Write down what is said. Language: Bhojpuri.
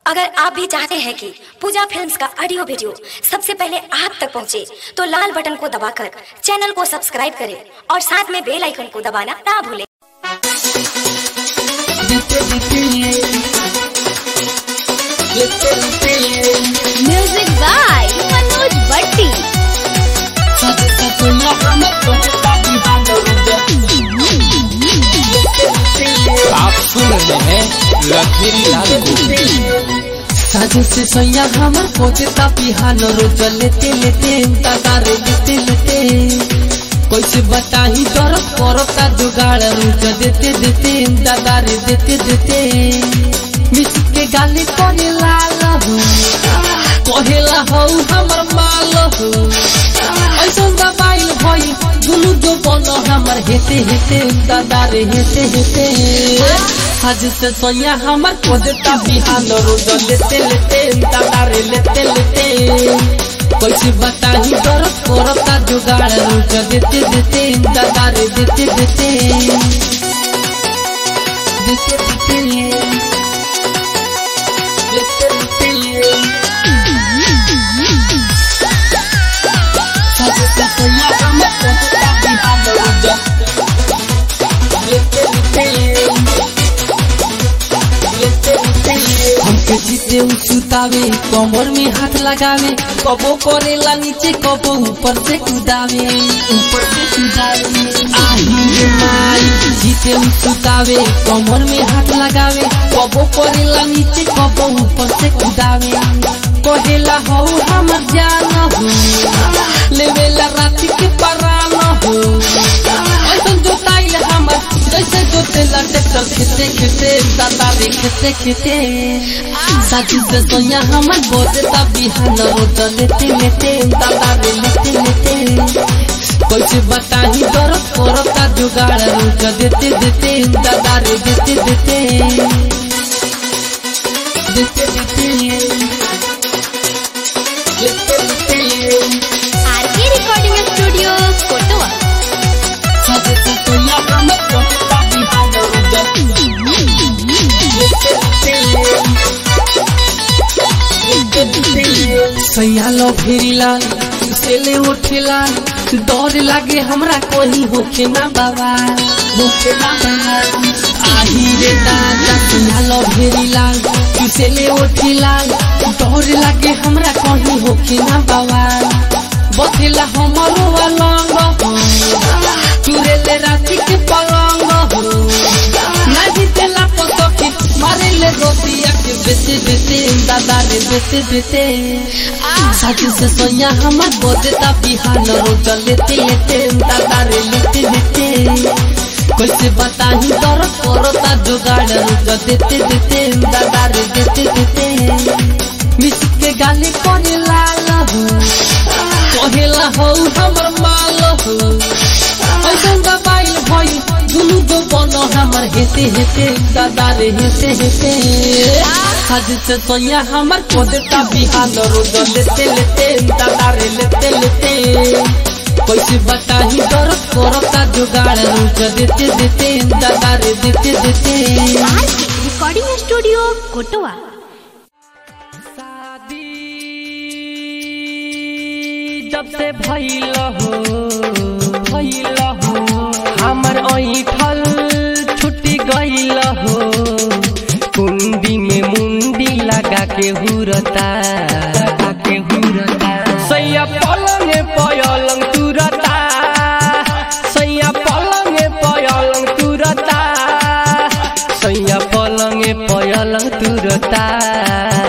अगर आप भी चाहते हैं कि पूजा फिल्म्स का ऑडियो वीडियो सबसे पहले आप तक पहुंचे, तो लाल बटन को दबाकर चैनल को सब्सक्राइब करें और साथ में बेल आइकन को दबाना ना भूलें म्यूजिक बाय मनोज भट्टी आप सुन रहे हैं लखेरी लाल को साझे से सोया हमर पोते ता बिहान रोज लेते लेते तारे लेते लेते कैसे बताही डर करता जुगाड़ रोज देते देते दादारे देते देते मिस के गाली करे लाल हो कहेला हो हमर माल हो ऐसा दबाइल भई दुनु जो बन हमर हेते हेते दादारे हेते हेते आज से सोया हमर खोजता बिहान रोज लेते लेते दादारे लेते लेते कैसे बताही डर करता जुगाड़ रोज देते देते दादारे देते देते देते देते लेते लेते आज से सोया हमर खोजता बिहान रोज लेते लेते हमके जीते सुतावे कमर में हाथ लगावे कबो करेला नीचे कबो ऊपर से कूदावे ऊपर से कूदावे आई रे माई जीते सुतावे कमर में हाथ लगावे कबो करेला नीचे कबो ऊपर से कूदावे कहेला हो हमर जान हो लेवेला रात के परान हो ऐसन जोताइल हमर जैसे जोतेला ट्रैक्टर खेते खेते दादा रे खेते खेते साथी से सोया हमर बोते ता बिहान रोज लेते लेते दादा रे लेते लेते कैसे बताही डर करता जुगाड़ रोज देते देते दादा रे देते देते देते देते लेते लेते आरके रिकॉर्डिंग स्टूडियो कोटवा साथी से सोया हमर बोते ता बिहान रोज लेते लेते सैयालो फेरिला सेले उठेला डर लागे हमरा कोई होखे ना बाबा होखे ना बाबा आही रे दादा सैयालो फेरिला सेले उठेला डर लागे हमरा कोई होखे ना बाबा बथेला हमरो अलंग हो तुरे ले राती के पलंग हो ना जीतेला पतके मारे ले रोटिया के बेते बेते दादा रे बेते बेते साथी से सोया हमर बोदेता बिहान रोज लेते लेते दादा रे लेते लेते कैसे बताही दर करता जुगाड़ रोज देते देते दादा रे देते देते मिस के गाली करे लाल हो कहेला हो हमर माल हो ऐसा दबाइल भई दुनु जो बन हमर हेते हेते दादा रे हेते हेते आज से सोया हमर कोदेता बिहान रोज लेते लेते दादा रे लेते लेते कैसे बताही डर करता जुगाड़ रोज देते देते दादा रे देते देते आरके रिकॉर्डिंग स्टूडियो कोटवा शादी जब से भइल हो भइल हो हमर ऐठल छुट्टी गइल हो कुंडी में मुंडी लगा के हुरता लगा के हुरता सैया पलंग पयलंग तुरता सैया पलंग पयलंग तुरता सैया पलंग पयलंग तुरता